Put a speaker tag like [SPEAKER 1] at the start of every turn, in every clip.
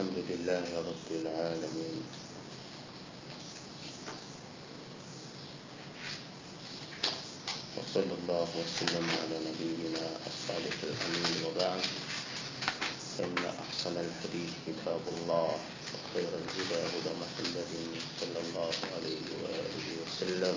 [SPEAKER 1] الحمد لله رب العالمين وصلى الله وسلم على نبينا الصالح الأمين وبعد فإن أحسن الحديث كتاب الله وخير الهدى هدى محمد صلى الله عليه وآله وسلم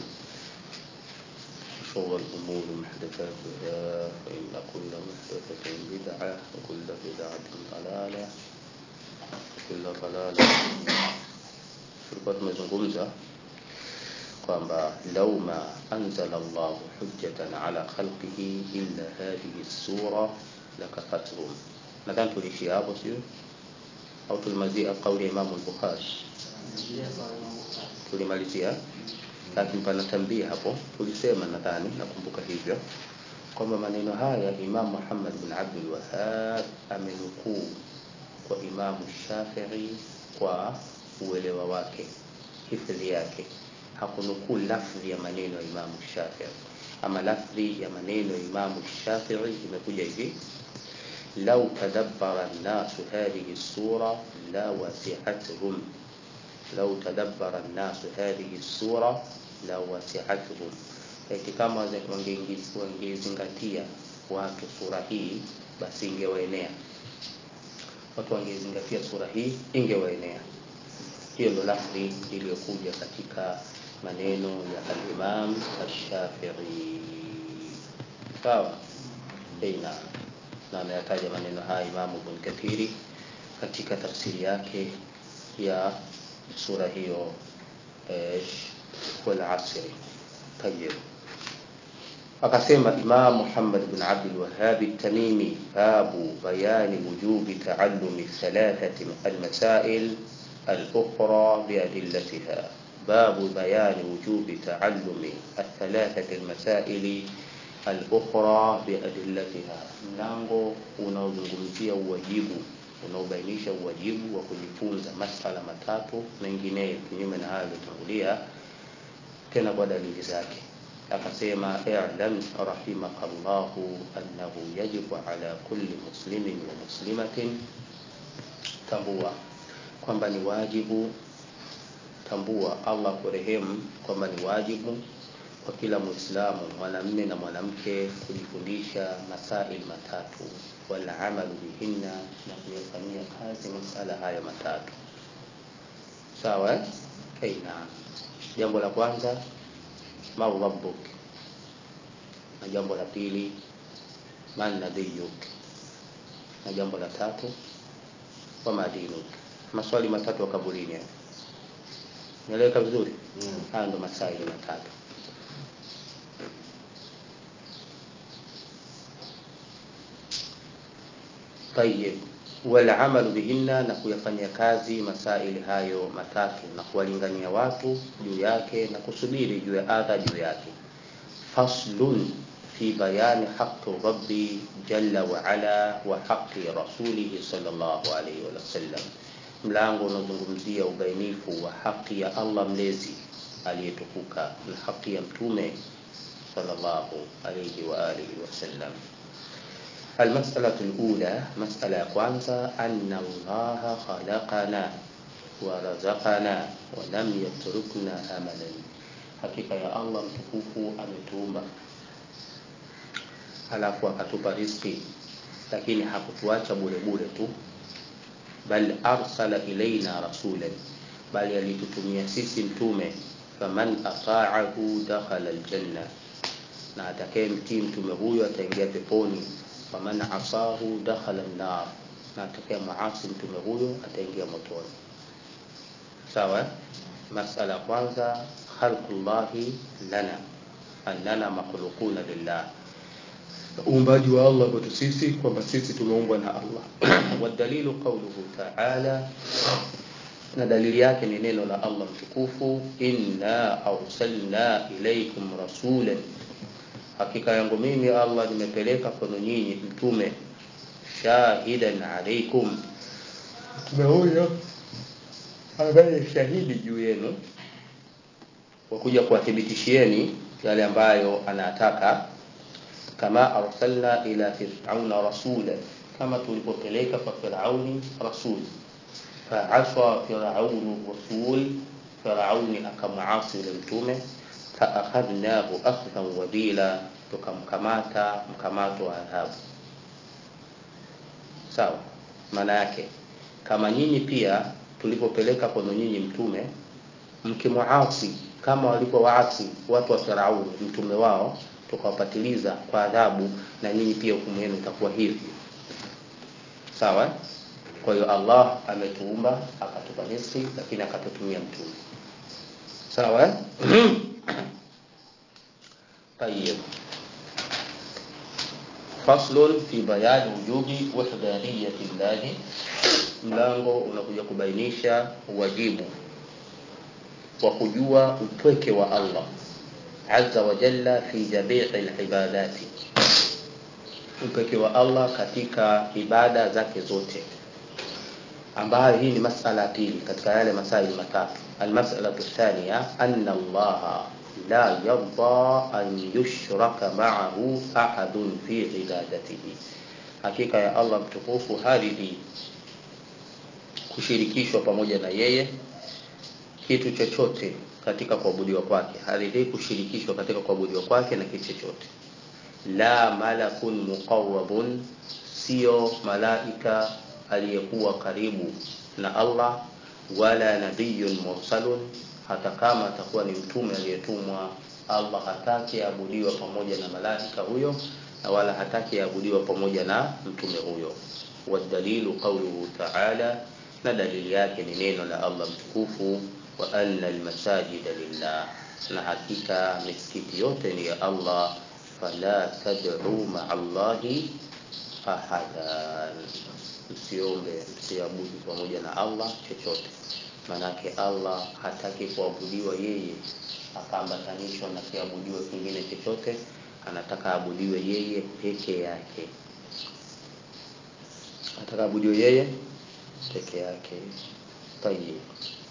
[SPEAKER 1] وشر الأمور محدثاتها فإن كل محدثة بدعة وكل بدعة ضلالة وكل ضلالة tulikuwa tumezungumza kwamba lau ma anzala llahu hujjatan ala khalqihi illa hadhihi sura lakafathum nadhani tuliishia hapo sio au tulimalizia kauli ya imamu lbukhari tulimalizia lakini pana tambia hapo tulisema nadhani nakumbuka hivyo kwamba maneno haya imam muhammad bin abdul wahab amenukuu kwa imamu shafii kwa uelewa wake hifadhi yake hakunukuu lafdhi ya maneno ya imamu shafii ama lafdhi ya maneno ya imamu shafii imekuja hivi lau tadabbara nnasu hadhihi sura la wasiathum lau tadabbara nnasu hadhihi sura la wasiathum eti kama wangezingatia watu sura hii basi ingewaenea watu wangezingatia sura hii ingewaenea hiyo ndo lafdhi iliyokuja katika maneno ya alimam ashafii sawa eina na ameyataja maneno haya imamu ibn kathiri katika tafsiri yake ya sura hiyo walasri tayib akasema imam muhammad bn abdulwahabi tamimi babu bayani wujubi taalumi thalathati almasail الاخرى بادلتها باب بيان وجوب تعلم الثلاثه المسائل الاخرى بادلتها mlango unaozungumzia uwajibu unaobainisha uwajibu wa kujifunza masala matatu mengineyo kinyume na hayo yaliyotangulia tena kwa dalili zake akasema i'lam rahimaka llahu annahu yajibu ala kulli muslimin wa muslimatin tambua kwamba ni wajibu tambua allah kurehemu kwamba ni wajibu kwa kila mwislamu mwanamme na mwanamke kujifundisha masail matatu walamalu bihinna na kuyafanyia kazi masala haya matatu sawa eh? hey, naam jambo la kwanza man rabbuk na jambo la pili man nabiyuk na jambo la tatu wama dinuk maswali matatu ya kaburini naeleweka vizuri mm. haya ndo masaili matatu tayib walamalu bihinna na kuyafanyia kazi masaili hayo matatu na kuwalingania watu juu yake na kusubiri juu ya adha juu yake faslun fi bayani haqi rabbi jalla waala wa haqi rasulihi salllahu alaihi wasallam mlango unaozungumzia ubainifu wa haki ya allah mlezi aliyetukuka na haki ya mtume salllahu alaihi waalihi wasallam المسألة الأولى مسألة كوانزا أن الله خلقنا ورزقنا ولم يتركنا أملا hakika ya allah mtukufu ametuumba halafu akatupa riski lakini hakutuacha bure bure tu bal arsala ilaina rasulan bali alitutumia sisi mtume faman ataahu dakhala aljanna na atakaye mtii mtume huyo ataingia peponi faman asahu dakhala nnar na atakaye maasi mtume huyo ataingia motoni sawa masala ya kwanza khalqullahi lana annana makhluquna lillah uumbaji wa allah kwetu sisi kwamba sisi tumeumbwa na allah wadalilu qauluhu taala na dalili yake ni neno la allah mtukufu inna arsalna ilaikum rasulan hakika yangu mimi allah nimepeleka kwenu nyinyi mtume shahidan alaikum mtume huyo ambaye shahidi juu yenu kwa kuja kuwathibitishieni yale ambayo anataka kama arsalna ila firauna rasula kama tulipopeleka kwa firauni rasuli faaswa firaunu rasul firauni akamuasi yule mtume faakhadhnahu akhdhan wabila tukamkamata mkamato wa adhabu sawa maana yake kama nyinyi pia tulipopeleka kwenu nyinyi mtume mkimuasi kama walivyowaasi watu wa Firauni mtume wao tukawapatiliza kwa adhabu na nyinyi pia hukumu yenu itakuwa hivyo sawa kwa hiyo Allah ametuumba akatupa riziki lakini akatutumia mtume sawa طيب فصل في بيان وجوب وحدانية الله mlango unakuja kubainisha wajibu wa kujua upweke wa Allah azza wa jalla fi jamii alibadati upweke wa Allah katika ibada zake zote ambayo hii ni masala ya pili katika yale masaili matatu almas'alatu thaniya anna Allah la yarda an yushraka ma'ahu ahadun fi ibadatihi hakika ya Allah mtukufu haridhi kushirikishwa pamoja na yeye kitu chochote katika kuabudiwa kwake haridhi kushirikishwa katika kuabudiwa kwake na kitu chochote la malakun muqarrabun sio malaika aliyekuwa karibu na Allah wala nabiyun mursalun hata kama atakuwa ni mtume aliyetumwa Allah hataki abudiwa pamoja na malaika huyo na wala hataki abudiwa pamoja na mtume huyo wadalilu qawluhu ta'ala na dalili yake ni neno la Allah mtukufu wa anna almasajida lillah na hakika misikiti yote ni ya Allah fala tad'u ma'a Allahi ahadan msiombe msiabudu pamoja na Allah chochote manake Allah hataki kuabudiwa yeye akaambatanishwa na kiabudiwe kingine chochote anataka abudiwe yeye peke yake anataka abudiwe yeye peke yake طيب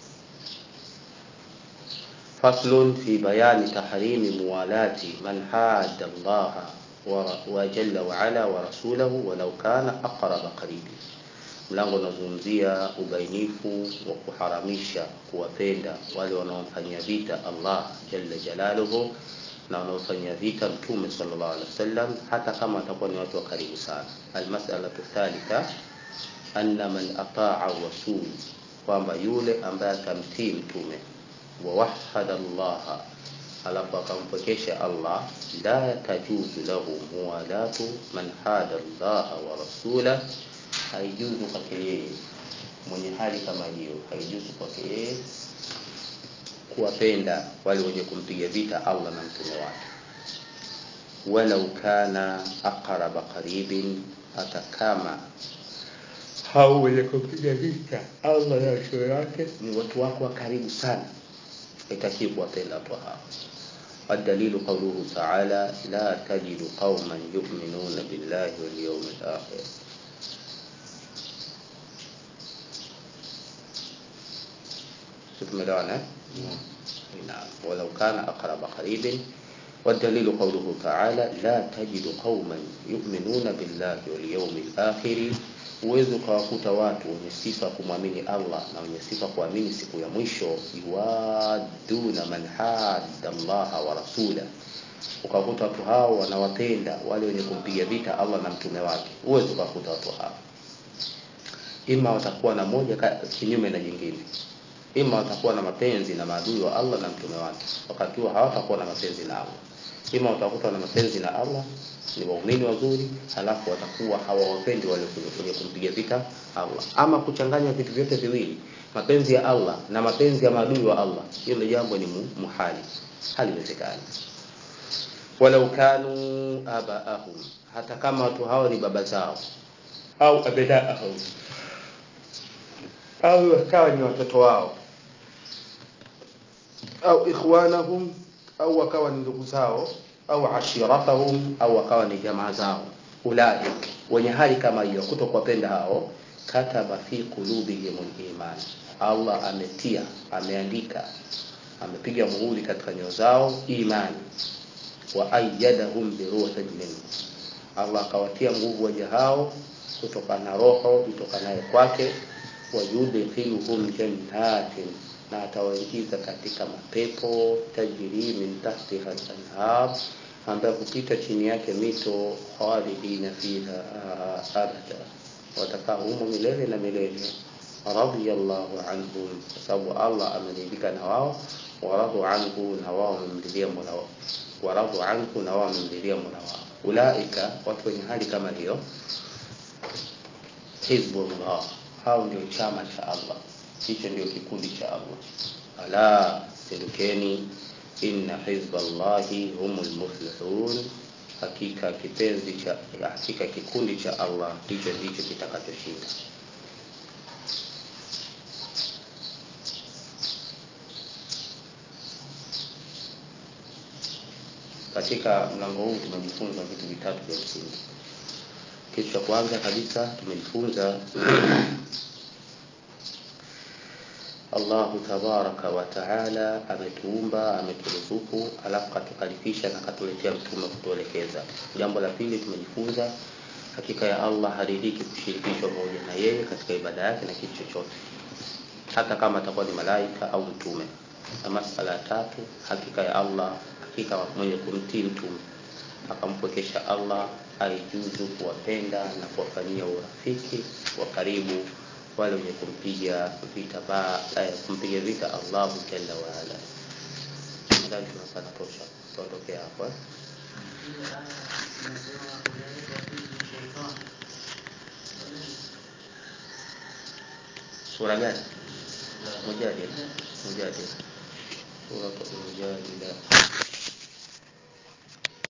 [SPEAKER 1] فصل في بيان تحريم موالاة من حاد الله وجل وعلا ورسوله ولو كان أقرب قريب mlango unazungumzia ubainifu wa kuharamisha kuwapenda wale wanaomfanyia vita Allah jalla jalaluhu na wanaofanyia vita mtume sallallahu alaihi wasallam hata kama watakuwa ni watu wa karibu sana almas'alatu thalitha anna man ataa rasul kwamba yule ambaye atamtii mtume wa wahada Allah alafu akampokesha Allah la tajuzu lahu muwalatu man hada Allah wa rasula haijuzu kwake yeye mwenye hali kama hiyo haijuzu kwake yeye kuwapenda wale wenye kumpiga vita Allah na mtume wake walau kana aqraba qaribin hata kama hao wenye kumpiga vita Allah na mtume wake ni watu wako wa karibu sana itakiwa kuwapenda watu hao الدليل قوله تعالى لا تجد قوما يؤمنون بالله واليوم الآخر tumeelewana نعم ولو كان أقرب قريب والدليل قوله تعالى لا تجد قوما يؤمنون بالله واليوم الآخر uwezi ukawakuta watu wenye sifa kumwamini Allah na wenye sifa kuamini siku ya mwisho yuwaduna man hadda Allah wa rasula ukakuta watu hao wanawapenda wale wenye kumpiga vita Allah na mtume wake uwezi ukakuta watu hao ima watakuwa na moja kinyume na jingine ima watakuwa na mapenzi na maadui wa Allah na mtume wake wakati huo hawatakuwa na mapenzi na Allah ima watakuta na mapenzi na Allah ni waumini wazuri halafu watakuwa hawawapendi wale kwenye kumpiga vita Allah ama kuchanganya vitu vyote viwili mapenzi ya Allah na mapenzi ya maadui wa Allah hilo jambo ni muhali haliwezekani walau kanu abaahum hata kama watu hao ni baba zao au abnaahum au wakawa ni watoto wao au ikhwanahum au wakawa ni ndugu zao au ashiratahum au wakawa ni jamaa zao ulaik wenye hali kama hiyo kutokuwapenda hao kataba fi qulubihim iman Allah ametia ameandika amepiga muhuri katika nyoyo zao imani wa ayyadahum bi ruhin minhu Allah akawatia nguvu waja hao kutokana na roho itokanayo kwake wayudkhiluhum jannatin na atawaingiza katika mapepo tajri min tahtiha al-anhar ambayo kupita chini yake mito khalidina fiha abada watakaa humo milele na milele radiyallahu anhum kwa sababu Allah ameridhika na wao waradu anhu na wao wamemridhia mola wao waradu anhu na wao wamemridhia mola wao ulaika watu wenye hali kama hiyo hizbullah hao ndio chama cha Allah hicho ndio kikundi cha Allah ala tendukeni inna hizballahi humul muflihun hakika kipenzi cha hakika kikundi cha Allah hicho ndicho kitakachoshinda katika mlango huu tumejifunza vitu vitatu vya msingi kitu cha kwanza kabisa tumejifunza Allahu tabaraka wa taala ametuumba ameturuzuku alafu katukalifisha na katuletea mtume kutuelekeza jambo la pili tumejifunza hakika ya Allah haridhiki kushirikishwa pamoja na yeye katika ibada yake na kitu chochote hata kama atakuwa ni malaika au mtume na masala ya tatu hakika ya Allah hakika mwenye kumtii mtume akampwekesha Allah aijuzu kuwapenda na kuwafanyia urafiki wa karibu wale wenye kumpiga vita ba eh, kumpiga vita Allah jalla wa ala. Nadhani tunapata tosha, tuondokea hapo. eh. Sura gani? Mujadila. Mujadila. Sura Mujadila.